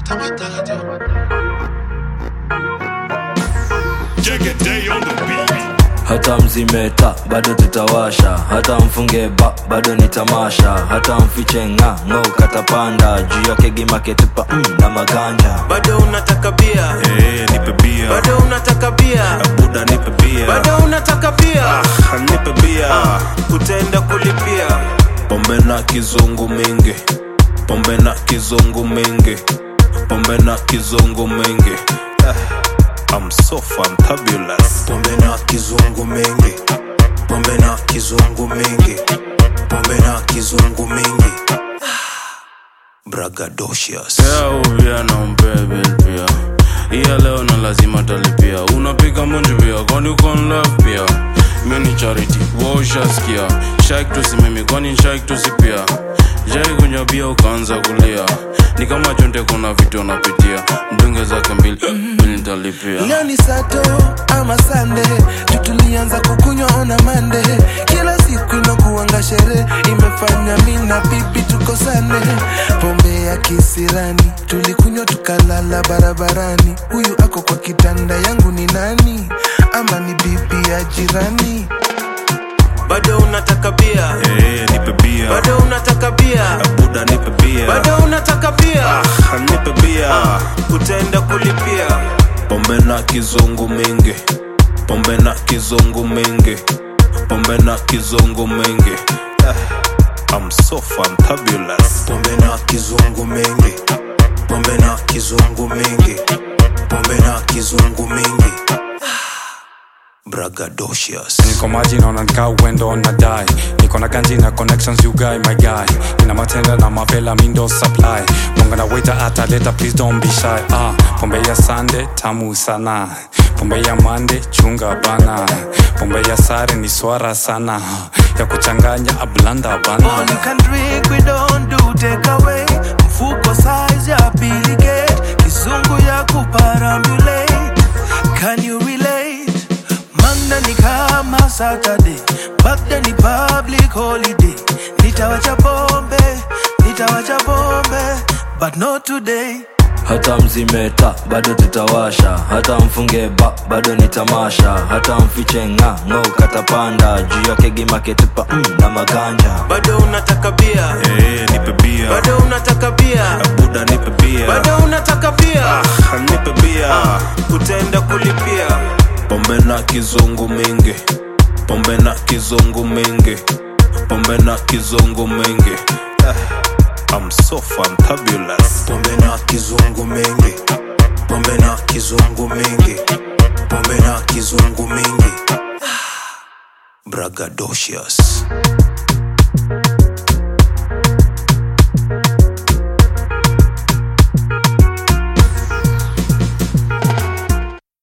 Day on the beat. hata mzimeta bado tutawasha hata mfunge ba bado ni tamasha hata mfiche nga ng'o katapanda juu yake gimaketupa mm, na maganja bado unataka bia Eh, nipe bia. bado unataka bia Buda nipe bia. bado unataka bia Ah, nipe bia. utaenda kulipia Pombe na kizungu mingi. Pombe na kizungu mingi. Pombe na kizungu mingi. Ah, I'm so fantabulous. pombe na kizungu mingi pombe na kizungu mingi pombe na kizungu mingi bragadocious Leo pia na umbebe pia iya leo na lazima talipia unapiga munji pia kwani uko in love pia mini charity waushaskia shaik tusimimi kwani shaik tusipia jai kunywa bia ukaanza kulia ni kama chonte kuna vitu unapitia mdunge zake mbili mbili nitalipia leo ni sato ama sande tutulianza kukunywa ona mande kila siku inakuanga sherehe imefanya mi na bibi tukosane pombe ya kisirani tulikunywa tukalala barabarani huyu ako kwa kitanda yangu ni nani ama ni bibi ya jirani bado unataka bia Eh, nipe bia. bado unataka bia Buda nipe bia. bado unataka bia Ah, nipe bia. utaenda kulipia Pombe na kizungu mingi. Pombe na kizungu mingi. Pombe na kizungu mingi. Ah, I'm so fantabulous. pombe na kizungu mingi pombe na kizungu mingi pombe na kizungu mingi bragadocious niko maji naona nikaa uendo na dai niko na ganji na connections you guy my guy nina matenda na mavela mindo supply mwanga na waiter ataleta please don't be shy ah pombe ya sande tamu sana pombe ya mande chunga bana pombe ya sare ni swara sana ya kuchanganya ablanda bana All you can drink, we don't do take away. Mfuko size ya Billy Gate, kizungu ya kuparambulate. Can you relate? Manda ni kama Saturday, Bagda ni public holiday. Nitawacha pombe, nitawacha pombe, but not today. hata mzimeta bado tutawasha hata mfunge ba bado ni tamasha hata mfiche nga ng'o katapanda juu yake gimaketupa mm, na maganja bado unataka bia Eh, nipe bia. bado unataka bia Buda nipe bia. bado unataka bia Ah, nipe bia. utaenda kulipia Pombe na kizungu mingi. Pombe na kizungu mingi. Pombe na kizungu mingi. Ah, I'm so fantabulous. pombe na kizungu mingi pombe na kizungu mingi pombe na kizungu mingi bragadocious